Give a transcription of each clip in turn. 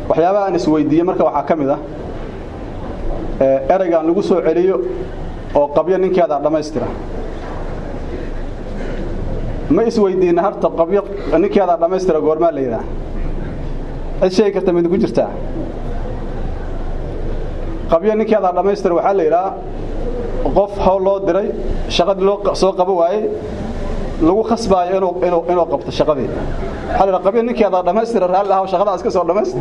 waxyaabaha aan isweydiiyey marka waxaa ka mid ah ereygaan lagu soo celiyo oo qabyo ninkeedaa dhammaystira ma isweydiina harta qabyo ninkeedaa dhammaystira goormaa la yidhaha cid sheegi karta mid ku jirtaa qabyo ninkeedaa dhammaystira waxaa la yidhaha qof hawl loo diray shaqadii loo soo qabo waayey lagu khasbaayo inuu inuu inuu qabto shaqadii waxaa la yidhaha qabyo ninkeedaa dhammaystira raalli ahaw shaqadaa iska soo dhammaystir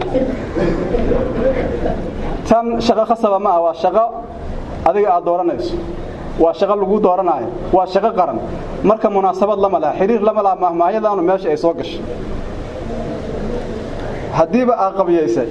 tan shaqo khasaba ma ah waa shaqo adiga aad dooranayso waa shaqo lagu dooranaayo waa shaqo qaran marka munaasabad lama laha xiriir lama laha mahmaahiyadaanu meesha ay soo gashay haddiiba aa qabiyaysay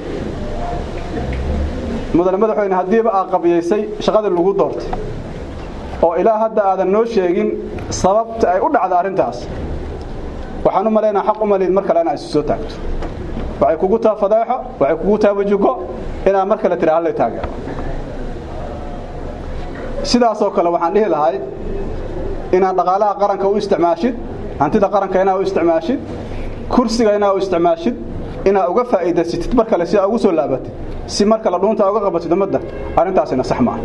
mudane madaxweyne haddiiba aa qabiyaysay shaqadii lagu doortay oo ilaa hadda aadan noo sheegin sababta ay u dhacda arrintaas waxaan u malaynaa xaq u maliid mar kale inaa isu soo taagto waxay kugu taha fadeexo waxay kugu taha wajugo inaad mar kale tira hallay taageero sidaasoo kale waxaan dhihi lahay inaad dhaqaalaha qaranka u isticmaashid hantida qaranka inaad u isticmaashid kursiga inaad u isticmaashid inaad uga faa'iidaysatid mar kale si aad ugu soo laabatid si mar kale dhuunta uga qabatid ummadda arrintaasina sax maaha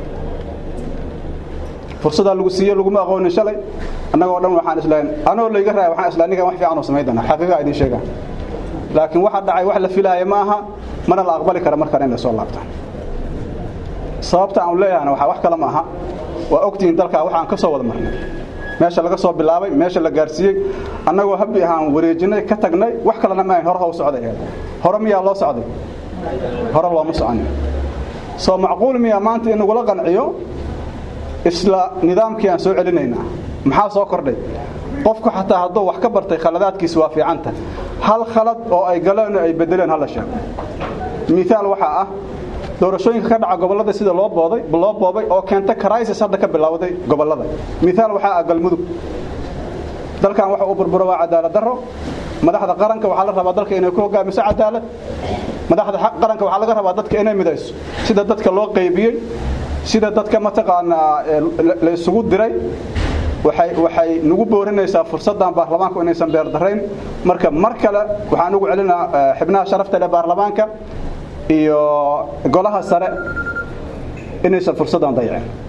fursadaa lagu siiye laguma aqoonin shalay annagoo dhan waxaan islahayn anoo layga raaya waxaan islahay ninkan wax fiican oo samayn doonaa xaqiiqa idiin sheegaan laakiin waxa dhacay wax la filaaya ma aha mana la aqbali kara markale in la soo laabta sababta aan leeyahana waxa wax kale ma aha waa ogtihiin dalkaa waxaan ka soo wada marnay meesha laga soo bilaabay meesha la gaarsiiyey annagoo habbi ahaan wareejinay ka tagnay wax kalena ma ahayn hore haw socday hore miyaa loo socday hore looma soconin soo macquul miyaa maanta in nagula qanciyo isla nidaamkii aan soo celinaynaa maxaa soo kordhay qofku xataa hadduu wax ka bartay khaladaadkiisa waa fiicanta hal khalad oo ay galeen ay bedeleen hala sheego miaal waxaa ah doorashooyinka ka dhaca gobollada sida loo booday loo boobay oo keenta crisis hadda ka bilowday gobollada miaal waxaa ah galmudug dalkan waxa uu burburo waa cadaalad darro madaxda qaranka waxaa la rabaa dalka inay ku hogaamiso cadaalad madaxda qaranka waxaa laga rabaa dadka inay midayso sida dadka loo qaybiyey sida dadka mataqaanaa la isugu diray waxay waxay nagu boorinaysaa fursaddan baarlamaanku inaysan beerdarayn marka mar kale waxaan ugu celinaa xibnaha sharafta leh baarlamaanka iyo golaha sare inaysan fursaddan dayacin